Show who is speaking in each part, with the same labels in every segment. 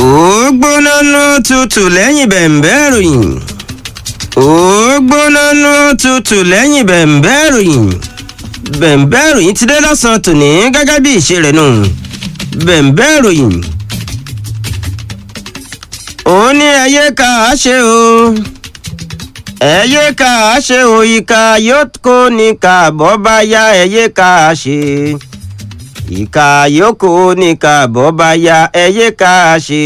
Speaker 1: ó gbóná ló tutù lẹ́yìn bẹ̀m̀bẹ́ ìròyìn ó gbóná ló tutù lẹ́yìn bẹ̀m̀bẹ́ ìròyìn bẹ̀m̀bẹ́ ìròyìn ti dé lọ́sàn-án tòní gẹ́gẹ́ bí ìṣe rẹ̀ nù bẹ̀m̀bẹ́ ìròyìn ó ní ẹyẹ ká a ṣe o ẹyẹ ká a ṣe o ìka yóò kó ní ká bọ́ bá yá ẹyẹ ká a ṣe ìka yòókù ní ká bọ́ bá yá ẹyẹ ká a ṣe.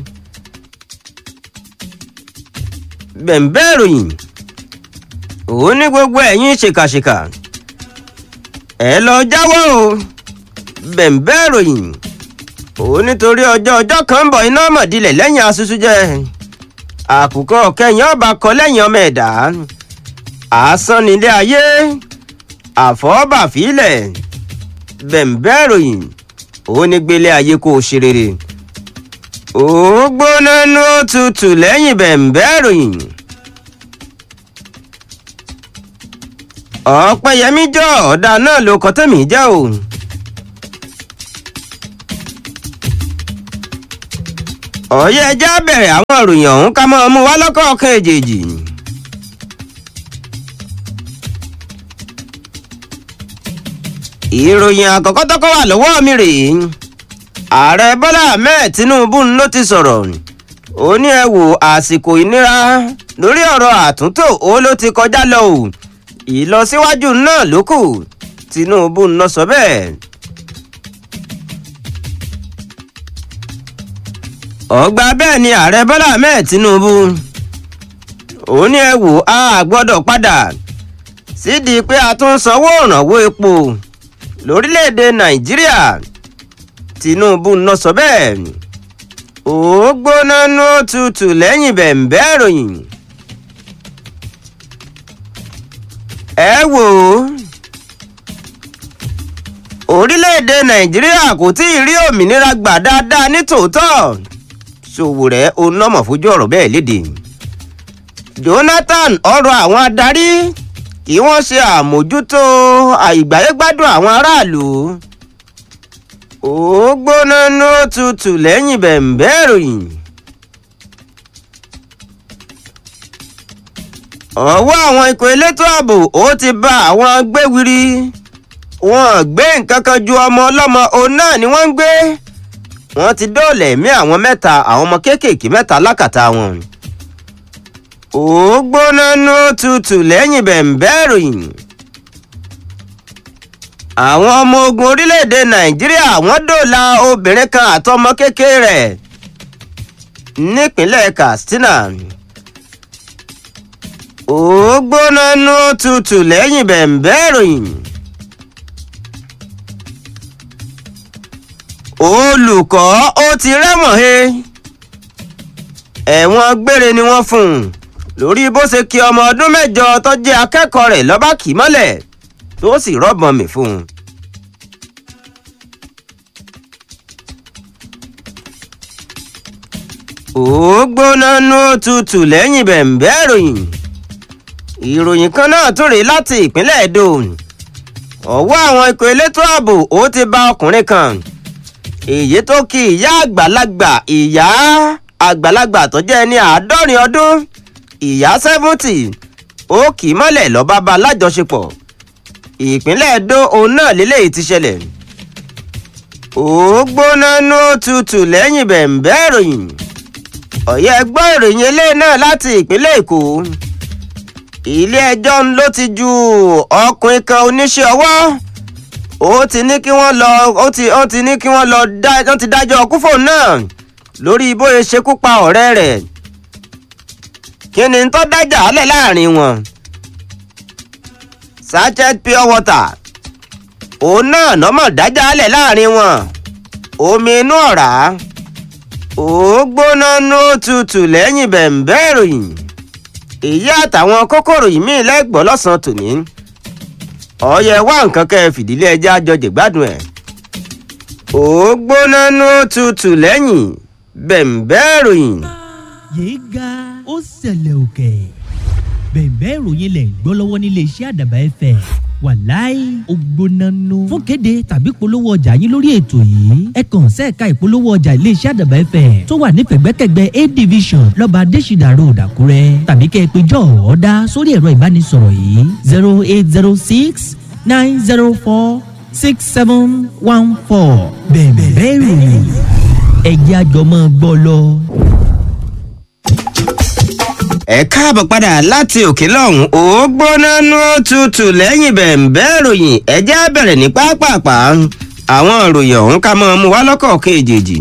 Speaker 1: bẹ̀m̀bẹ́ ìròyìn ó ní gbogbo ẹ̀yin ṣèkàṣèkà ẹ lọ jáwọ́ o bẹ̀m̀bẹ́ ìròyìn ó nítorí ọjọ́ ọjọ́ kan ń bọ̀ iná mọ̀dílẹ̀ lẹ́yìn asusu jẹ́ àkùkọ kẹyìn ọba kọ lẹ́yìn ọmọ ẹ̀dá asán nílé ayé àfọ́bàfílẹ̀ bẹ̀m̀bẹ́ ìròyìn ó ní gbélé ayé kó o ṣe rere ó gbóná ní ó tutù lẹ́yìn bẹ̀m̀bẹ́ ìròyìn ọ̀pẹ̀yẹmí jọ ọ̀dà náà ló kọ́ tẹ̀mí jẹ́ o. ọ̀yẹ́ ẹja bẹ̀rẹ̀ àwọn ìròyìn ọ̀hún ká máa mú wá lọ́kọ̀ọ̀kan èjèèjì. ìròyìn àkọ́kọ́ tọ́kọ́ wà lọ́wọ́ mi rèé ààrẹ bọ́lá ahmed tinubu ló ti sọ̀rọ̀ ó ní ẹ wò àsìkò ìnira lórí ọ̀rọ̀ àtúntò ó ló ti kọjá lọ o ìlọsíwájú náà ló kù tinubu ló sọ bẹ́ẹ̀. ọgbà bẹ́ẹ̀ ni ààrẹ bọ́lá ahmed tinubu ó ní ẹ wò á gbọ́dọ̀ padà sídìí pé a tún sanwó ìrànwọ́ epo lórílẹ̀‐èdè nàìjíríà tinubu ń lọ sọ bẹ́ẹ̀ ó gbóná ní tutù lẹ́yìn bẹ̀m̀bẹ́ ìròyìn ẹ wò ó orílẹ̀‐èdè nàìjíríà kò tí ì rí òmìnira gbà dáadáa ní tòótọ́ Sowore onámọ̀ fojú ọ̀rọ̀ bẹ́ẹ̀ léde Jonathan ọ̀rọ̀ àwọn adarí kí wọ́n ṣe àmójútó àìgbáyégbádùn àwọn aráàlú ó gbóná ní tutù lẹ́yìn bẹ̀m̀bẹ́ ìròyìn. ọwọ́ àwọn ikọ̀ elétò ààbò ó ti bá àwọn gbéwiri wọn gbé nǹkan kan ju ọmọ ọlọ́mọ òun náà ni wọ́n ń gbé wọ́n ti dóòlà ẹ̀mí àwọn mẹ́ta àwọn ọmọ kéékèèké mẹ́ta lákàtà wọn. ó gbóná ní tutù lẹ́yìn bẹ̀m̀bẹ́ ìròyìn. àwọn ọmọ ogun orílẹ̀-èdè nàìjíríà wọ́n dóòlà obìnrin kan àtọmọ kékeré rẹ̀ nípínlẹ̀ katsina. ó gbóná ní tutù lẹ́yìn bẹ̀m̀bẹ́ ìròyìn. olùkọ́ ó ti rẹ́wọ̀n he ẹ̀wọ̀n gbére ni wọ́n fún un lórí bó ṣe kí ọmọ ọdún mẹ́jọ tó jẹ́ akẹ́kọ̀ọ́ rẹ̀ lọ́ba kì í mọ́lẹ̀ tó sì rọ́bọ̀n mi fún un. ó gbóná nú tutù lẹ́yìn bẹ̀m̀bẹ́ ìròyìn ìròyìn kan náà tó rèé láti ìpínlẹ̀ Èdò ọwọ́ àwọn ikọ̀ elétò ààbò ó ti bá ọkùnrin kan èyí tó kí ìyá àgbàlagbà ìyá àgbàlagbà tó jẹ́ ní àádọ́rin ọdún ìyá sẹ́fúntì ó kì í mọ́lẹ̀ lọ́ba bá lájọṣepọ̀ ìpínlẹ̀ Ẹdó òun náà lélẹ́yìí ti ṣẹlẹ̀ ó gbóná nú tutù lẹ́yìn bẹ̀m̀bẹ́ ìròyìn ọ̀yẹ́ gbọ́ ìròyìn eléyìí náà láti ìpínlẹ̀ Èkó ilé ẹjọ́ ló ti ju ọkùnrin kan oníṣẹ́ ọwọ́ ó ti ní kí wọ́n lọ ó ti ó ti ní kí wọ́n lọ dá wọ́n ti dájọ́ kúfò náà lórí bóyá ṣekú pa ọ̀rẹ́ rẹ̀ kí ni tó dájà álẹ̀ láàrin wọn sachet pure water òun náà nọ́mọ̀ dájà álẹ̀ láàrin wọn omi inú ọ̀rá ó gbóná ní tutù lẹ́yìn bẹ̀m̀bẹ́ ìròyìn èyí àtàwọn kókòrò yìí míì lẹ́gbọ̀ọ́ lọ́sàn-án tòní ọyẹ wá nǹkan kẹ́ ẹ fìdílé ẹjẹ́ àjọjẹ̀ gbádùn ẹ̀. ó gbóná ní tutù lẹ́yìn bẹ̀m̀bẹ́ ìròyìn.
Speaker 2: yéé ga ó ṣẹlẹ̀ òkè bẹ̀ẹ̀bẹ́ ìròyìn lẹ̀ ń gbọ́ lọ́wọ́ nílé iṣẹ́ àdàbà ẹ̀fẹ̀ wàláì ògbónánú. fún kéde tàbí polówó ọjà yín lórí ètò yìí ẹ kàn sẹ́ẹ̀ka ìpolówó ọjà iléeṣẹ́ àdàbà fm tó wà nífẹ̀gbẹ́kẹ̀gbẹ́ a division lọ́ba adésìdà road àkúrẹ́ tàbí kẹ́ ẹ pé jọ́ ọ̀ọ́dá sórí ẹ̀rọ ìbánisọ̀rọ̀ yìí zero eight zero six nine zero four six seven one four bẹ̀ẹ̀ bẹ́ẹ̀ ròyìn ẹ̀jẹ̀ àjọmọ́ gbọ́ lọ.
Speaker 1: ẹ káàbọ̀ padà láti òkè lọ́hùn ó gbóná nú tutù lẹ́yìn bẹ̀ǹbẹ́ ìròyìn ẹjẹ́ á bẹ̀rẹ̀ ní pápápá àwọn ìròyìn ọ̀hún ká mọ́ mú wá lọ́kọ̀ kejì.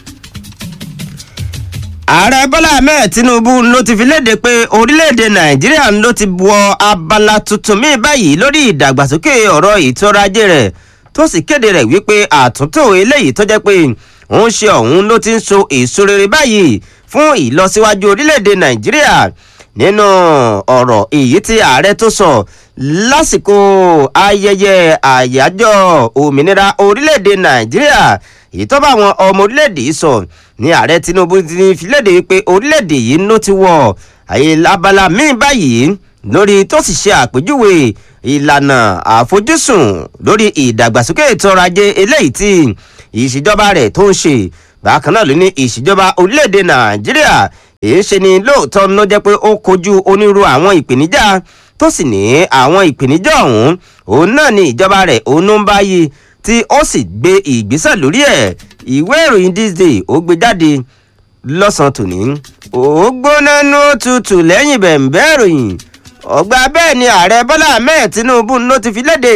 Speaker 1: ààrẹ bọ́lá ahmed tinubu ló ti fi léde pé orílẹ̀-èdè nàìjíríà ló ti wọ abala tuntun míì báyìí lórí ìdàgbàsókè ọ̀rọ̀ ètò ọrọ̀ ajé rẹ̀ tó sì kéde rẹ̀ wípé àtúntò eléyìí tó jẹ́ pé òun ṣe ọ̀hún ló ti ń so èso rere báyìí fún ìlọsíwájú orílẹ̀-èdè nàìjíríà nínú ọ̀rọ̀ èyí tí ààrẹ tó sọ lásìkò ayẹyẹ àyájọ́ òmìnira orílẹ̀-èdè nàìjíríà èyí tó bá àwọn ọmọ orílẹ̀-èdè yìí sọ ní ààrẹ tinubu ti fi léde wípé orílẹ̀-èdè yìí ló ti wọ àyè abala míì báyìí lórí tó sì ṣe àpèjúwe ìlànà àfojúsùn lórí ìdàgbàsókè ètò ọrọ̀ ajé eléyìí tí ìṣèjọba rẹ̀ tó ń ṣe bákan náà ló ní ìṣèjọba orílẹ̀-èdè nàìjíríà èyí ṣe ni lóòótọ́ ló jẹ́ pé ó kojú onírú àwọn ìpèníjà tó sì ní àwọn ìpèníjà ọ̀hún òun náà ni ìjọba rẹ̀ òun ló ń báyìí tí ó sì gbé ìgbésẹ̀ lórí ẹ̀ ìwé ìròyìn this day ó gbé jáde lọ́sàn-án tòní ó gbóná nú tutù lẹ́yìn bẹ̀ǹbẹ́ ìròyìn ọgbà bẹ́ẹ̀ ni ààrẹ bọ́lá ahmed tinubu ló ti fi léde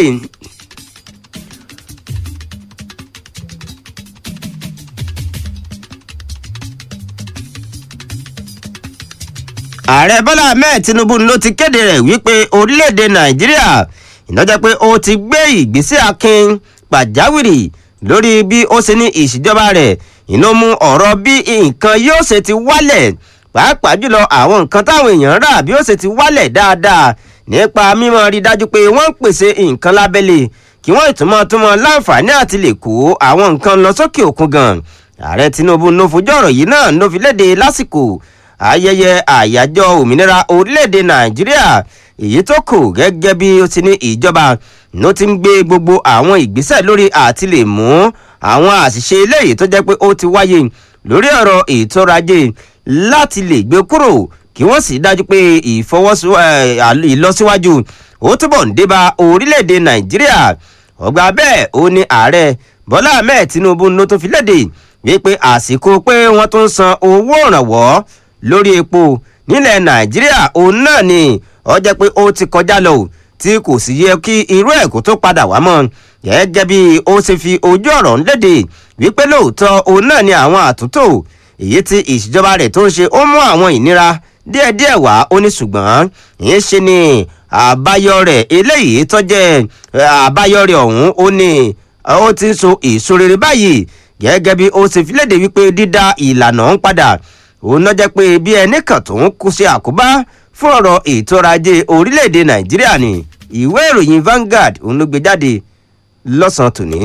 Speaker 1: ààrẹ bọ́lá ahmed tinubu ló ti kéde rẹ̀ wípé orílẹ̀-èdè nàìjíríà ìnájẹ́ pé ó ti gbé ìgbésẹ̀ akin pàjáwìrì lórí bí ó ṣe ní ìṣèjọba rẹ̀ iná mú ọ̀rọ̀ bí nǹkan yóò ṣe ti wálẹ̀ pàápàá jùlọ àwọn nǹkan táwọn èèyàn rà bí ó ṣe ti wálẹ̀ dáadáa nípa mímọ́ rí dájú pé wọ́n ń pèsè nǹkan lábẹ́lẹ̀ kí wọ́n ìtumọ̀ túmọ̀ láǹfààní àti lè kó àwọn nǹkan lọ sókè òkun gan ààrẹ tinubu ló fojú ọ̀rọ̀ yìí náà ló fi léde lásìkò ayẹyẹ àyájọ́ òmìnira orílẹ̀-èdè nàìjíríà èyí tó kù gẹ́gẹ́ bí ó ti ní ìjọba ló ti ń gbé gbogbo àwọn ìgbésẹ̀ lórí àti lè mú àwọn àṣìṣe eléyìí tó jẹ́ pé ó ti wáyé lórí ọ̀rọ̀ ètò ọrọ̀ ajé láti lè gbé kúrò kí wọ́n sì dájú pé ìlọsíwájú ó túbọ̀ ń débá orílẹ̀-èdè nàìjíríà ọgbà bẹ́ẹ̀ ó ní ààrẹ bọ́lá ahmed tinubu ló tó fi léde wípé àsìkò pé wọ́n tún san owó ìrànwọ́ lórí epo nílẹ̀ nàìjíríà òun náà ni ọ jẹ́ pé ó ti kọjá lọ tí kò sì yẹ kí irú ẹ̀ kó tó padà wá mọ́ gẹ́gẹ́ bí ó ṣe fi ojú ọ̀rọ̀ ńlédè wípé lóòótọ́ òun náà ni àwọn àtúntò èyí tí ìṣèjọba rẹ̀ tó ń ṣe ó mú àwọn ìnira díẹ̀díẹ̀ wá ó ní ṣùgbọ́n ìyẹn ṣe ni àbáyọ rẹ̀ eléyìí tó jẹ́ àbáyọ rẹ̀ ọ̀hún ó ní ó ti ń so èso rere báyìí gẹ́gẹ́ bí ó ṣe fi léde wípé dídá ìlànà ń padà òun náà jẹ́ pé bí ẹnì kan tó ń kú sí àkóbá fún ọ̀rọ̀ ètò ọrọ̀ ajé orílẹ̀-èdè nàìjíríà ni ìwé ìròyìn Vanguard òun ló gbé jáde lọ́sàn-án tòní.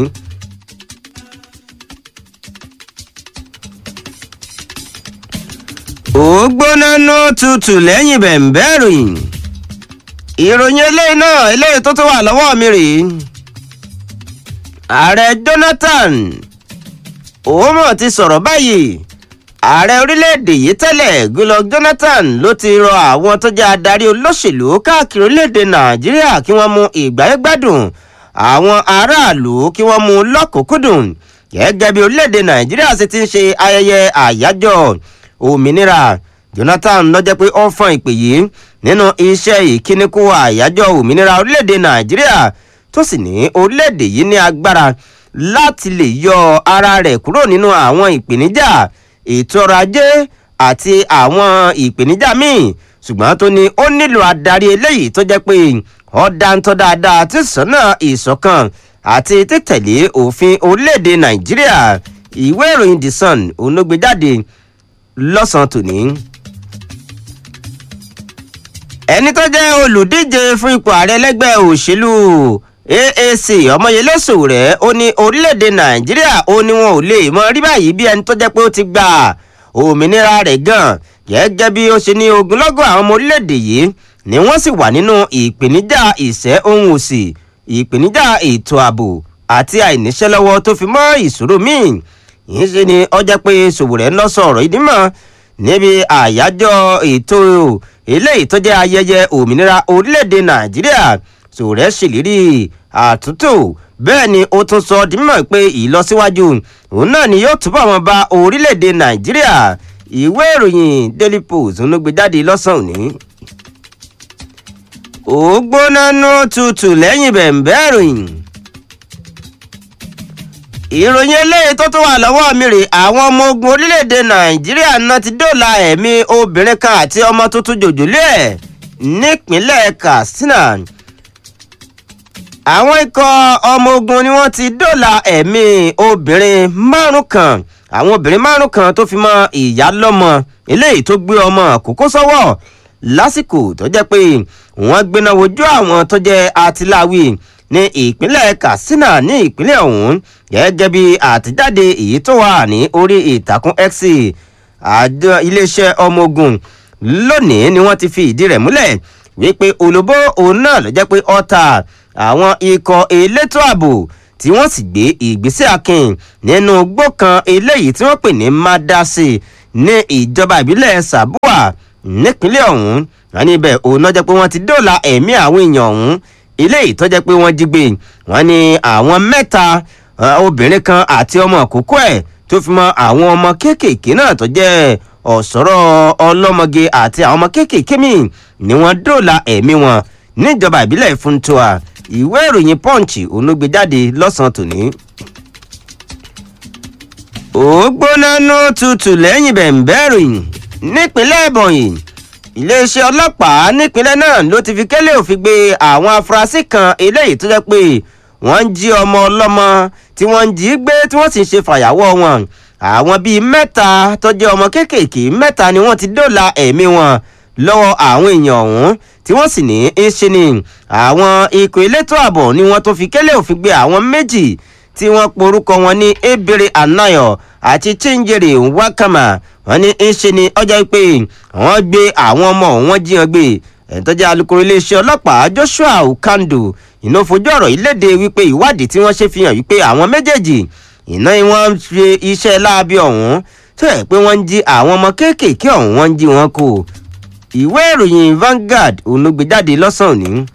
Speaker 1: ó gbóná ná tutù lẹ́yìn bẹ̀ǹbẹ́ ìròyìn ìròyìn eléyìí náà eléyìí tó tó wà lọ́wọ́ mi rèé ààrẹ Jonathan òun mọ̀ ti sọ̀rọ̀ báyìí ààrẹ orílẹ̀-èdè yìí tẹ́lẹ̀ Goodluck Jonathan ló ti rọ àwọn tó jẹ́ adarí olóṣèlú káàkiri orílẹ̀-èdè Nàìjíríà kí wọ́n mú ìgbáyégbádùn àwọn aráàlú kí wọ́n mú lọ́kùnkúndùn gẹ́gẹ́ bí orílẹ̀-èdè Nàìjíríà ṣe ti ń ṣe ayẹyẹ àyájọ́ òmìnira Jonathan ló jẹ́ pé ó fọ́n ìpè yìí nínú iṣẹ́ ìkíníkù àyájọ́ òmìnira orílẹ̀-èdè Nàìjíríà tó sì ní orílẹ̀-èdè yìí ní agbára láti lè yọ ara rẹ̀ kúrò nínú àwọn ìpèníjà ètò ọrọ̀ ajé àti àwọn ìpèníjà míì ṣùgbọ́n tó ní ó nílò adarí eléyìí tó jẹ́ pé ó dáńtọ́ dáadáa tí sọ́nà ìṣọ̀kan àti títẹ̀lé òfin orílẹ̀-èdè nàìjíríà ìwé ìròyìn the sun òun ló gbé jáde lọ́sàn-án tòní. ẹni tó jẹ́ olùdíje fún ipò ààrẹ lẹ́gbẹ́ òṣèlú AAC ọmọyẹlẹ sòwòrẹ ó ní orílẹ̀-èdè nàìjíríà ó ní wọn ò lè mọ rí báyìí bí ẹni tó jẹ́ pé ó ti gba òmìnira rẹ̀ gan gẹ́gẹ́ bí ó ṣe ní ogunlọ́gọ̀ àwọn ọmọ orílẹ̀-èdè yìí ni wọ́n sì wà nínú ìpèníjà ìṣẹ́ ohun òsì ìpèníjà ètò ààbò àti àìníṣẹ́ lọ́wọ́ tó fi mọ́ ìṣòro míì yìí ṣe ni ọjọ́ pé Sowore ń lọ sọ ọ̀rọ̀ ìdí mọ́ níbi àyájọ́ ètò eléyìí tó jẹ́ ayẹyẹ òmìnira orílẹ̀-èdè Nàìjíríà Sowore ṣèlérí àtúntò bẹ́ẹ̀ ni ó tún sọ di mímọ̀ pé ìlọsíwájú òun náà ni yóò túbọ̀ mọ́ bá orílẹ̀-èdè Nàìjíríà ìwé ìròyìn Daily Post ló gbé jáde lọ́sàn-án òní. ó gbóná nú tutù lẹ́yìn bẹ̀ǹbẹ́ ìròyìn ìròyìn eléyìí tó tún wà lọ́wọ́ mi rè àwọn ọmọ ogun orílẹ̀-èdè nàìjíríà náà ti dóòlà ẹ̀mí obìnrin kan àti ọmọ tuntun jòjòlé ẹ̀ nípínlẹ̀ katsina àwọn ikọ̀ ọmọ ogun ni wọ́n ti dóòlà ẹ̀mí obìnrin márùn kan àwọn obìnrin márùn kan tó fi mọ́ ìyá lọ́mọ eléyìí tó gbé ọmọ àkókò sọ́wọ́ lásìkò tó jẹ́ pé wọ́n gbéná wojú àwọn tó jẹ́ atiláwí ní ìpínlẹ̀ katsina ní ìpínlẹ̀ ọ̀hún gẹ́gẹ́ bí àtijáde èyí tó wà ní orí ìtàkùn x àjọ iléeṣẹ́ ọmọ ogun lónìí ni wọ́n ti fi ìdí rẹ̀ múlẹ̀ wípé olóbó òun náà ló jẹ́ pé ọ̀tá àwọn ikọ̀ elétò ààbò tí wọ́n sì gbé ìgbésẹ̀ akin nínú igbó kan eléyìí tí wọ́n pè ní madasi ní ìjọba ìbílẹ̀ sabua nípínlẹ̀ ọ̀hún wọn níbẹ̀ òun náà jẹ́ pé wọ́n ti dóòlà ẹ̀mí àwọn èèyàn ọ̀hún ilé yìí tó jẹ́ pé wọ́n jí gbé wọ́n ní àwọn mẹ́ta obìnrin kan àti ọmọ àkókò ẹ̀ tó fi mọ́ àwọn ọmọ kéékèèké náà tó jẹ́ ọ̀sọ́rọ̀ ọlọ́mọge àti àwọn ọmọ kéékèèké míì ni wọ́n dóòlà ẹ̀mí wọn níjọba ìbílẹ̀ Funtua ìwé ìròyìn Punch onúgbèjáde lọ́sàn-án tòní. ó gbóná nú tutù lẹ́yìn bẹ̀ǹbẹ́ ìròyìn nípínlẹ̀ Ebonyi iléeṣẹ́ ọlọ́pàá nípínlẹ̀ náà ló ti fi kélé òfin gbé àwọn afurasí kan eléyìí tó jẹ́ pé wọ́n ń jí ọmọ ọlọ́mọ tí wọ́n ń jí gbé tí wọ́n sì ń ṣe fàyàwọ́ wọn àwọn bíi mẹ́ta tó jẹ́ ọmọ kéékèèké mẹ́ta ni wọ́n ti dóòlà ẹ̀mí wọn lọ́wọ́ àwọn èèyàn ọ̀hún tí wọ́n sì ní í ṣe ni àwọn ikọ̀ elétò ààbò ni wọ́n tó fi kélé òfin gbé àwọn méjì tí wọ́n porúkọ wọn ní ebere anayo àti chingere wakama wọ́n ní í ṣe ni ọjọ́ pé wọ́n gbé àwọn ọmọ wọn jí wọn gbé ẹ̀ńtọ́jà alukoro iléeṣẹ́ ọlọ́pàá Joshua Ukando iná fojú ọ̀rọ̀ yìí léde wípé ìwádìí tí wọ́n ṣe fi hàn wípé àwọn méjèèjì iná wọn ń ṣe iṣẹ́ láabi ọ̀hún tó yẹ pé wọ́n ń jí àwọn ọmọ kéékèèké ọ̀hún wọ́n ń jí wọn kó ìwé ìròyìn Vanguard olùgbéjáde lọ́sàn-án òní.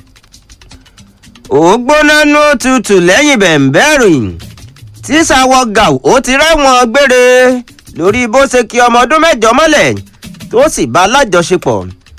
Speaker 1: ògbóná nú tutù lẹ́yìn bẹ̀ǹbẹ́ ìròyìn tíṣàwọ̀ gàù ó ti rẹ́wọ̀n gbére lórí bó ṣe kí ọmọ ọdún mẹ́jọ mọ́lẹ̀ tó sì bá lájọṣepọ̀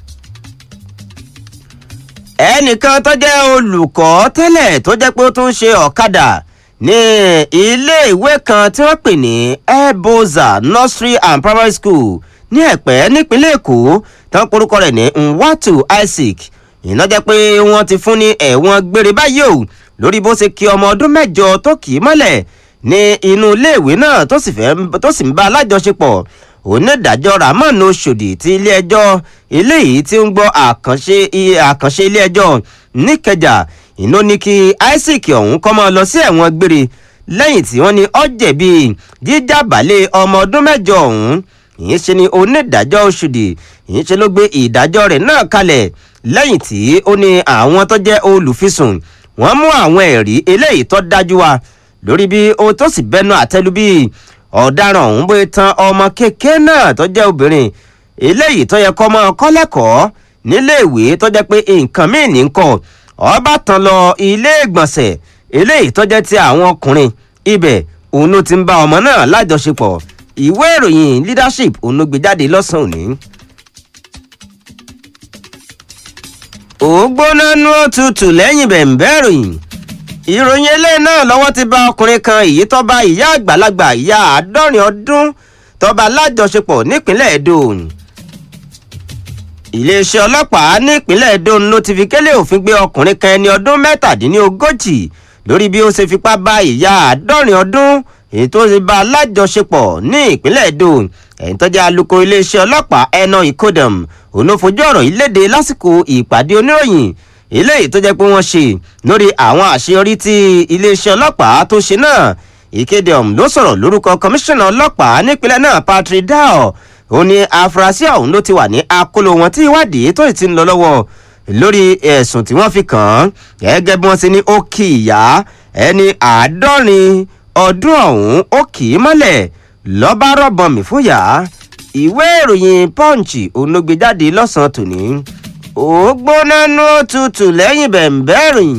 Speaker 1: ẹnìkan tó jẹ́ olùkọ́ tẹ́lẹ̀ tó jẹ́ pé ó tún ṣe ọ̀kadà ní iléèwé kan tí wọ́n pè ní eboza nursery and primary school ní ẹ̀pẹ́ nípínlẹ̀ èkó tán porúkọ rẹ̀ ní nwatu isaac iná jẹ́ pé wọ́n ti fún ní ẹ̀wọ̀n gbére báyìí o lórí bó ṣe kí ọmọ ọdún mẹ́jọ tó kì í mọ́lẹ̀ ní inú iléèwé náà tó sì fẹ́ tó sì ń bá alájọṣepọ̀ onídàájọ́ ramon oṣòdì ti ilé-ẹjọ́ eléyìí tí ń gbọ́ àkànṣe àkànṣe ilé-ẹjọ́ níkẹjà iná ní kí isaac ọ̀hún kọ́ máa lọ sí ẹ̀wọ̀n gbére lẹ́yìn tí wọ́n ní ó jẹ̀bi jíjàbálẹ̀ ọmọ ọdún mẹ́jọ ọ̀hún ìyẹn ṣe ni onídàájọ́ oṣòdì ìyẹn ṣe ló gbé ìdájọ́ rẹ̀ náà kalẹ̀ lẹ́yìn tí ó ní àwọn tó jẹ́ olùfisùn wọ́n mú àwọn ẹ̀rí eléyìí tó dájú wa lórí bí o tó sì bẹnu àtẹ́lu bí ọ̀daràn ọ̀hún bóyá tan ọmọ kékeré náà tó jẹ́ obìnrin eléyìí tó yẹ kọ́ mọ́ kọ́lẹ́kọ̀ọ́ níléèwé tó jẹ́ pé nǹkan míì ní kọ́ ọba tán lọ ilé ìgbọ̀nsẹ̀ eléyìí tó jẹ́ ti àwọn ọkùnrin ibẹ̀ òun ló ti ń bá ọmọ náà lájọṣepọ̀ ìwé ìròyìn leadership òun ló gbé jáde lọ́sàn-án òní. ògbóná nú òtútù lẹ́yìn bẹ̀ǹbẹ́ ìròyìn ìròyìn eléyìí náà lọ́wọ́ ti bá ọkùnrin kan èyí tó bá ìyá àgbàlagbà ìyá àádọ́rin ọdún tó bá lájọṣepọ̀ nípínlẹ̀ Edo iléeṣẹ́ ọlọ́pàá nípínlẹ̀ Edo ló ti fi kélé òfin gbé ọkùnrin kan ẹni ọdún mẹ́tàdínlógójì lórí bí ó ṣe fipá bá ìyá àádọ́rin ọdún èyí tó ti bá lájọṣepọ̀ ní ìpínlẹ̀ Edo ẹ̀yìn tó jẹ́ alukoro iléeṣẹ́ ọlọ́pàá ẹnà ìkódàm òun ló fojú ọ̀rọ̀ yìí léde lásìkò ìpàdé oníròyìn eléyìí tó jẹ́ pé wọ́n ṣe lórí àwọn àṣeyọrí tí iléeṣẹ́ ọlọ́pàá tó ṣe náà ìkéde ọ̀hún ló sọ̀rọ̀ lórúkọ kọmíṣánná ọlọ́pàá nípínlẹ̀ náà Patrick Dao ó ní afurasí ọ̀hún ló ti wà ní akóló wọn tí ìwádìí tó ti ń lọ lọ́wọ́ lórí ẹ̀sùn tí wọ́n fi kàn án gẹ́gẹ́ bí wọ́n ti ní ó kì í yá ẹni àádọ́rin ọdún ọ̀hún ó kì í mọ́lẹ̀ lọ́ba rọ̀bọ̀n mi fún yá ìwé ìròyìn punch òun ló gbé jáde lọ́sàn-án tòní ó gbóná nú tutù lẹ́yìn bẹ̀ǹbẹ̀ ìròyìn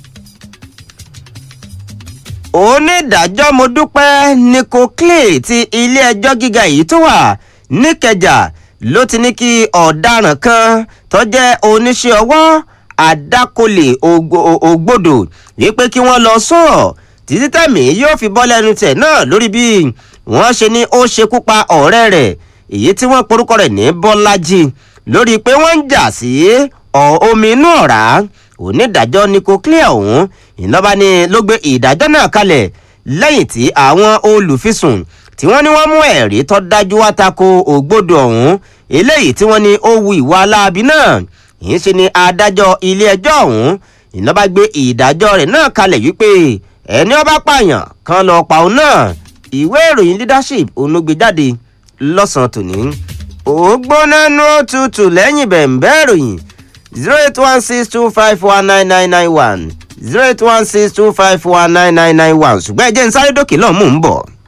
Speaker 1: onídàájọ́ mo dúpẹ́ nico clay ti ilé-ẹjọ́ gíga yìí tó wà níkẹjà ló ti ní kí ọ̀daràn kan tó jẹ́ oníṣẹ́ ọwọ́ àdákọlẹ̀ ògbódò wípé kí wọ́n lọ sọ̀rọ̀ títí tẹ̀mí yóò fi bọ́ lẹ́nu tẹ̀ náà lórí bí wọ́n ṣe ní ó ṣekú pa ọ̀rẹ́ rẹ̀ èyí tí wọ́n porúkọ rẹ̀ ní bọ́lájì lórí pé wọ́n ń jà sí omi inú ọ̀rá onídàájọ́ nico clear ọ̀hún ìlọ́ba ni ló gbé ìdájọ́ náà kalẹ̀ lẹ́yìn tí àwọn olùfisùn tí wọ́n ní wọ́n mú ẹ̀rí tó dájú wá tako ògbódò ọ̀hún eléyìí tí wọ́n ní ó wu ìwà aláàbí náà yìí ṣe ni adájọ́ ilé ẹjọ́ ọ̀hún ìlọ́ba gbé ìdájọ́ rẹ̀ náà kalẹ̀ wípé ẹni ọba pààyàn kan lọ pa òun náà ìwé ìròyìn leadership òun ló gbé jáde lọ́sàn-án tòní ó gbóná nú tutù lẹ́yìn bẹ̀ǹbẹ́ ìròyìn zero eight one six two five one nine nine nine one zero eight one six two five one nine nine nine one ṣùgbọ́n ẹ jẹ́ ń sáré dókè lọ́ọ̀ mò ń bọ̀.